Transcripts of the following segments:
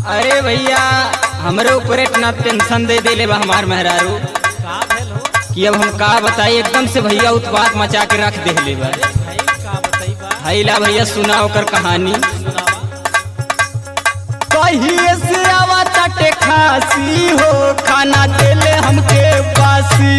अरे भैया हमरे ऊपर इतना टेंशन दे देले बा हमार मेहरारू का भेल हो कि अब हम का बताई एकदम से भैया उत्पात मचा के रख देले बा अरे भाई का बताई बा हैला भैया सुना ओकर कहानी सुनावा कहिए से आवा तटे खासी हो खाना देले हमके बासी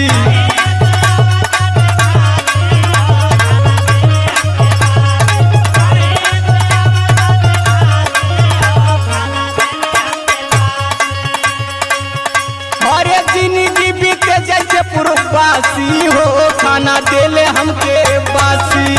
हरे जिंदगी बीते जैसे पूर्ववासी हो खाना देले हमके बासी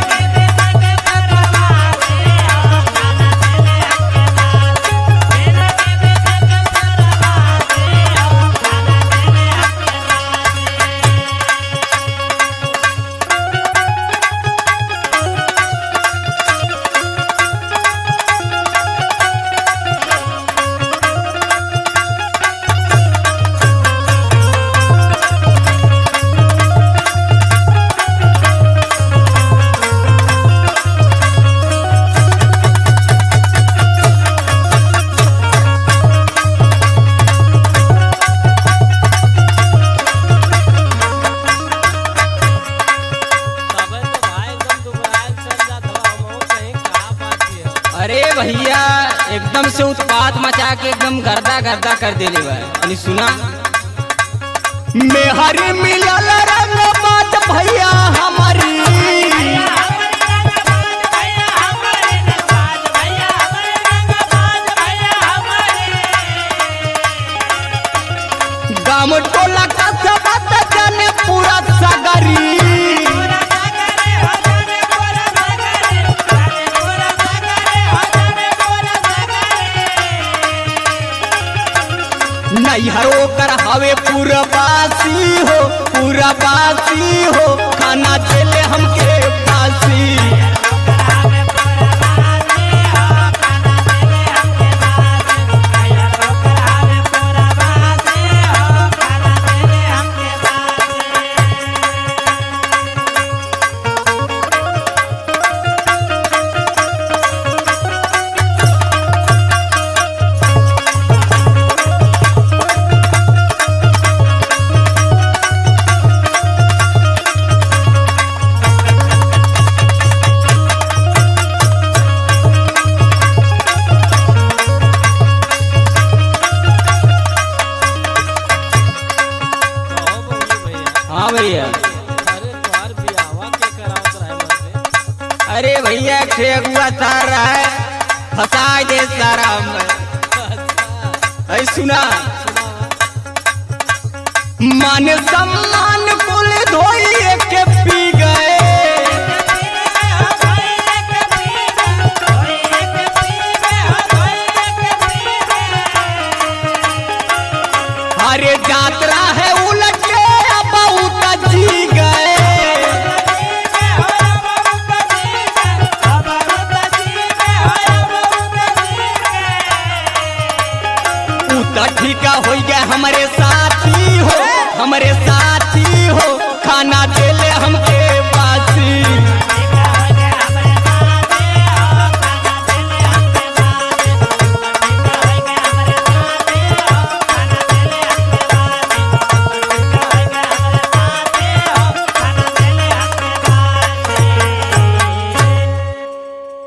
तबे तो भाई एकदम दुबराए चल जात हवा हमहू कहीं का बात है अरे भैया एकदम से उत्पात मचा के एकदम गर्दा गर्दा कर देले बा यानी सुना मेहरी मिलल रंग बात भैया हमारी गाम टोला का सब जाने पूरा सगरी नैहरो कर हवे पूरा बासी हो पूरा बासी हो खाना देले हमके बासी कहो बोली भैया हाँ भैया अरे तोहार बियाहवा के करावत रहे मर्दे अरे भैया ठेकुआ तार रहा है फंसा दे सारा हम अच्छा ऐ सुना सुनावा मान सम्मान कुल धोइए के पी गए अरे यात्रा है उलटे बहुत जी गए उतर ठीका हो गया हमारे साथी हो हमारे साथी हो खाना देले हमके